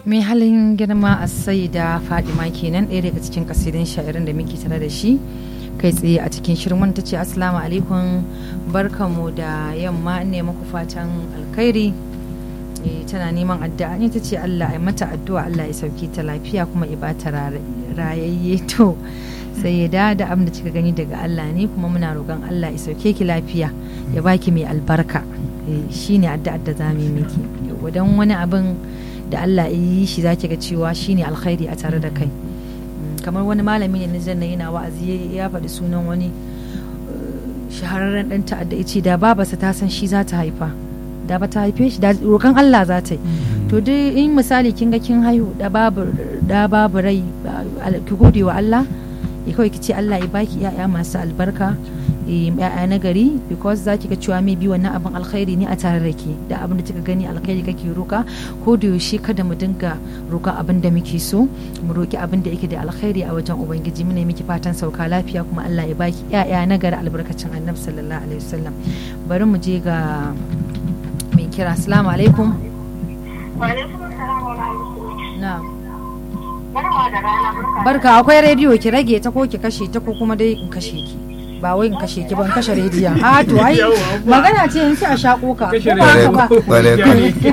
mai halin girma a sai da fadima kenan ɗaya daga cikin kasidin sha'irin da muke tare da shi kai tsaye a cikin shirin wanda ta ce assalamu alaikum barkanmu da yamma ne muku fatan alkhairi tana neman addu'a ne ta ce Allah ya mata addu'a Allah ya sauke ta lafiya kuma ya bata rayayye to sai ya da da abin da kika gani daga Allah ne kuma muna roƙon Allah ya sauke ki lafiya ya baki mai albarka shine addu'ar da za mu yi miki dan wani abin da Allah ya yi shi zaki ga cewa shine alkhairi a tare da kai kamar wani malami ne na yana wa'azi ya faɗi sunan wani shahararren ɗan ta'adda ya ce da babarsa ta san shi za ta haifa da ba ta haife shi da roƙon Allah za ta yi to dai in misali kin ga kin haihu da babu da babu rai ki gode wa Allah ya kawai ki ce Allah ya baki ya'ya masu albarka ya'ya na gari because za ki ga cewa mai bi wannan abin alkhairi ne a tare da ke da abin da kika gani alkhairi kake roka ko da yaushe kada mu dinga roka abin da muke so mu roki abin da yake da alkhairi a wajen ubangiji muna miki fatan sauka lafiya kuma Allah ya baki ya'ya na gari albarkacin annabi sallallahu alaihi wasallam bari mu je ga mai kira assalamu alaikum na'am barka akwai rediyo ki rage ta ko ki kashe ta ko kuma dai in kashe ki ba wai in kashe ki ban kashe rediyon a to ai magana ce in sai a shako ka ko ba haka ba